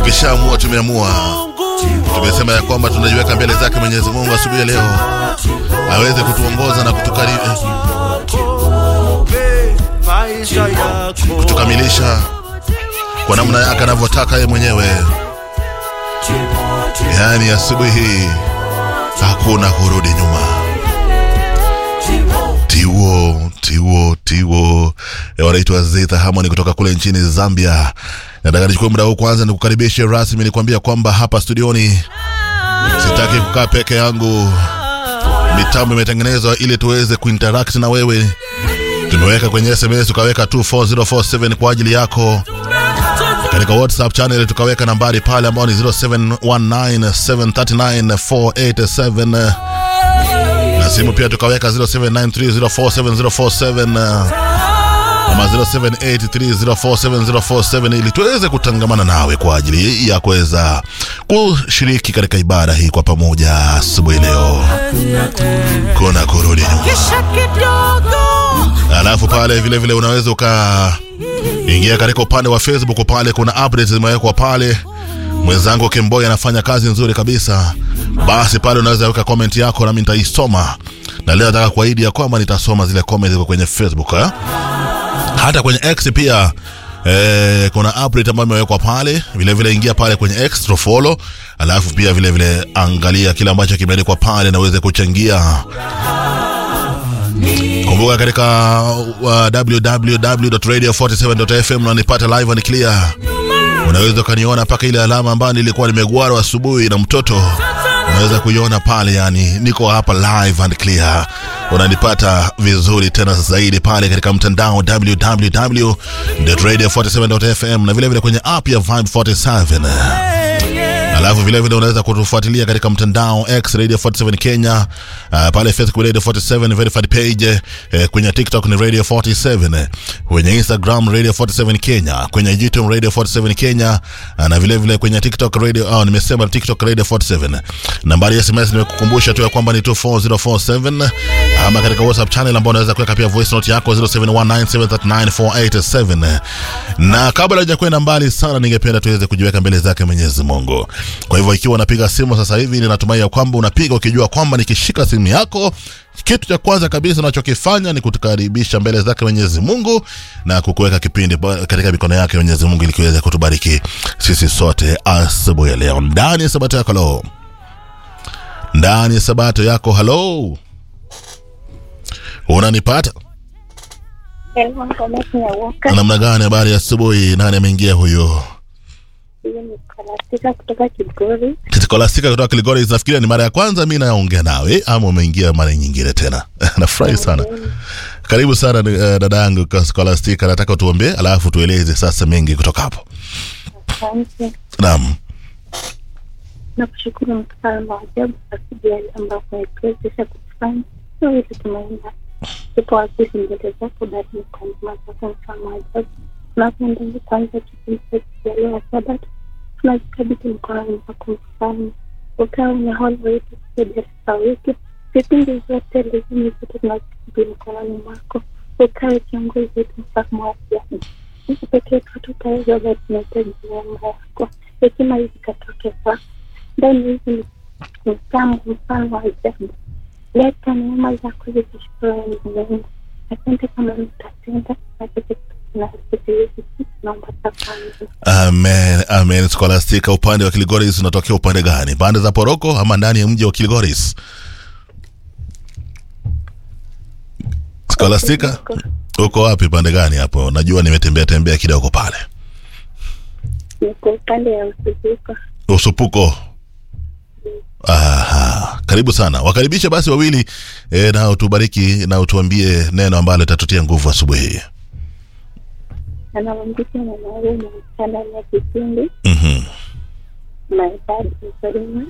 Tukishaamua tumeamua, tumesema ya kwamba tunajiweka mbele zake Mwenyezi Mungu asubuhi ya leo aweze kutuongoza na kutukari, kutukamilisha kwa namna yake anavyotaka yeye mwenyewe. Yaani asubuhi hii hakuna kurudi nyuma. Tiwo Tiwo Tiwo Eh, wanaitwa Zitha Harmony kutoka kule nchini Zambia. Nataka nichukue muda huu kwanza nikukaribishe rasmi, nikwambia kwamba hapa studioni sitaki kukaa peke yangu. Mitambo imetengenezwa ili tuweze kuinteract na wewe. Tumeweka kwenye SMS tukaweka 24047 kwa ajili yako katika WhatsApp channel tukaweka nambari pale ambayo ni 0719739487 na simu pia tukaweka 0793047047 ama 0783047047 ili tuweze kutangamana nawe kwa ajili ya kuweza kushiriki katika ibada hii kwa pamoja asubuhi leo. Kuna kurudi nyuma. Alafu pale vile vile unaweza ukaingia katika upande wa Facebook pale, kuna updates zimewekwa pale. Mwenzangu Kemboy anafanya kazi nzuri kabisa. Basi pale unaweza weka comment yako nami nitaisoma, na leo nataka kuahidi ya kwamba nitasoma zile comment ziko kwenye Facebook eh? hata kwenye X pia eh, kuna update ambayo imewekwa pale vile vile, ingia pale kwenye X to follow, alafu pia vile vile angalia kile ambacho kimeandikwa pale na uweze kuchangia. Kumbuka katika uh, www.radio47.fm unanipata live and clear. Unaweza ukaniona mpaka ile alama ambayo nilikuwa nimegwarwa asubuhi na mtoto, unaweza kuiona pale, yani niko hapa live and clear. Unanipata vizuri tena zaidi pale katika mtandao www.radio47.fm na vile vile kwenye app ya Vibe 47 alafu vile vile unaweza kutufuatilia katika mtandao X Radio 47 Kenya, uh, pale Facebook Radio 47 verified page, uh, kwenye TikTok ni Radio 47, kwenye Instagram Radio 47 Kenya, kwenye YouTube Radio 47 Kenya, uh, na vile vile kwenye TikTok Radio, oh, nimesema TikTok Radio 47. Nambari ya SMS nimekukumbusha tu ya kwamba ni 24047, ama katika WhatsApp channel ambao unaweza kuweka pia voice note yako 0719739487. Na kabla hajakwenda mbali sana, ningependa tuweze kujiweka mbele zake Mwenyezi Mungu. Kwa hivyo ikiwa unapiga simu sasa hivi, ninatumai ya kwamba unapiga ukijua kwamba nikishika simu yako, kitu cha kwanza kabisa unachokifanya ni kutukaribisha mbele zake Mwenyezi Mungu na kukuweka kipindi ba- katika mikono yake Mwenyezi Mungu ili kiweze kutubariki sisi sote asubuhi ya leo ndani ya sabato yako halo, ndani ya sabato yako halo, unanipata namna gani? Habari ya asubuhi, nani ameingia huyo? Kalastika kutoka Kigori. Skolastika kutoka Kilgoris, nafikiria ni mara ya kwanza mi naongea nawe ama umeingia mara nyingine tena? Nafurahi sana. Karibu sana uh, dada yangu kwa Skolastika, nataka utuombee alafu tueleze sasa mengi kutoka hapo. Asante Naam, na kushukuru mfalme wa ajabu kwa siku ya leo ambapo umetuwezesha kufanya sio ili tumeenda tupo wazizi mbele zako bali ni kwa neema zako mfalme wa ajabu tunapoendelea kuanza kipindi cha siku ya leo ya sabato tunajikabidhi mkononi mwako mfalme ukawa unahola wetu kuderesa wetu vipindi vyote lezini zote tunajikabidhi mkononi mwako ukawe kiongozi wetu mfalme wa ajabu sisi pekee tu tutaweza bali tunahitaji neema yako hekima hizi katoke kwako ndani hizi ni mtambo mfano wa ajabu leta neema zako zikishukuru Mungu asante kama mtatenda naomba tafadhali amen, amen. Skolastika, upande wa Kilgoris unatokea upande gani? Pande za Poroko ama ndani ya mji wa Kilgoris? Skolastika, uko wapi? Pande gani hapo? Najua nimetembea tembea kidogo pale niko upande ya msuzuko usupuko Aha, karibu sana wakaribishe basi wawili e, na utubariki na utuambie neno ambalo litatutia nguvu asubuhi hii anawambisha mwanaume mchana ya kipindi Mhm. mahitaji mkulima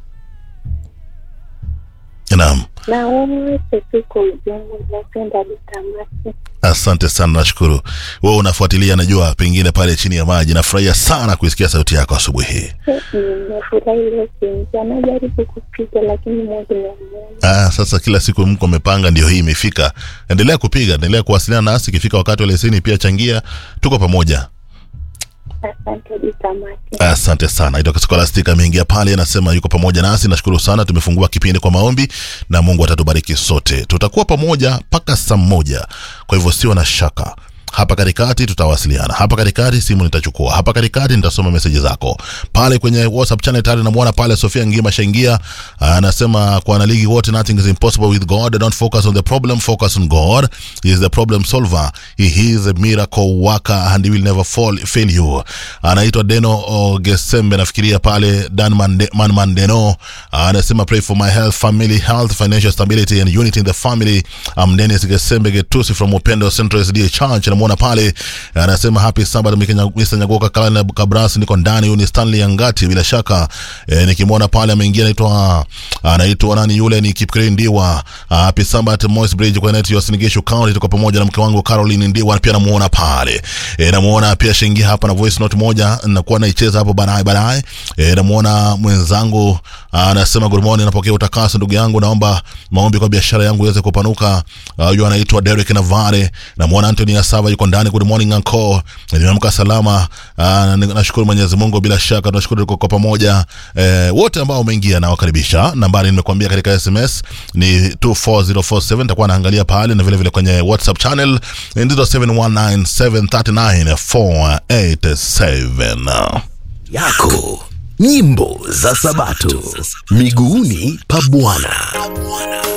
naam na wote tuko ujumla napenda litamasi asante sana nashukuru wewe unafuatilia najua pengine pale chini ya maji nafurahia sana kuisikia sauti yako asubuhi hii nimefurahi ile kuingia najaribu kupiga lakini mungu namuona ah, sasa kila siku mko amepanga ndio hii imefika endelea kupiga endelea kuwasiliana nasi ikifika wakati wa leseni pia changia tuko pamoja Asante hadi tamati. Asante sana. Itoka Scholastic ameingia pale, anasema yuko pamoja nasi. Nashukuru sana, tumefungua kipindi kwa maombi na Mungu atatubariki sote. Tutakuwa pamoja mpaka saa moja, kwa hivyo sio na shaka. Hapa katikati tutawasiliana, hapa katikati simu nitachukua, hapa katikati nitasoma meseji zako pale kwenye WhatsApp channel. Tayari namwona pale Sofia Ngima shaingia, anasema kwa wanaligi wote, nothing is impossible with God. Don't focus on the problem, focus on God. He is the problem solver. He is a miracle worker and he will never fall, fail you. Anaitwa Deno o Gesembe, nafikiria pale Dan Mande, Man Mandeno anasema pray for my health, family health, financial stability and unity in the family. I'm Dennis Gesembe Getusi from Upendo Central SDA Church. Namuona pale anasema happy Sabbath Mr. Mr. Nyagoka Kalana Kabras, niko ndani. Huyu ni Stanley Angati, bila shaka eh, nikimwona pale ameingia, anaitwa anaitwa nani yule, ni Kipkiri Ndiwa. Uh, happy Sabbath Moist Bridge kwa net ya Sinigisho County, tuko pamoja na mke wangu Caroline Ndiwa, pia namuona pale eh, namuona pia shingia hapa na voice note moja nakuwa naicheza hapo baadaye baadaye. Eh, namuona mwenzangu anasema good morning, napokea utakaso ndugu yangu, naomba maombi kwa biashara yangu iweze kupanuka. Huyu uh, anaitwa Derek Navare. Namuona Anthony Asava yuko ndani. Good morning uncle, nimeamka salama. Uh, nashukuru Mwenyezi Mungu, bila shaka tunashukuru tuko kwa pamoja. Eh, wote ambao umeingia na wakaribisha. Nambari nimekuambia katika SMS ni 24047 nitakuwa naangalia pale na vile vile kwenye WhatsApp channel ndio 7197394887 yako nyimbo za Sabato miguuni pa Bwana.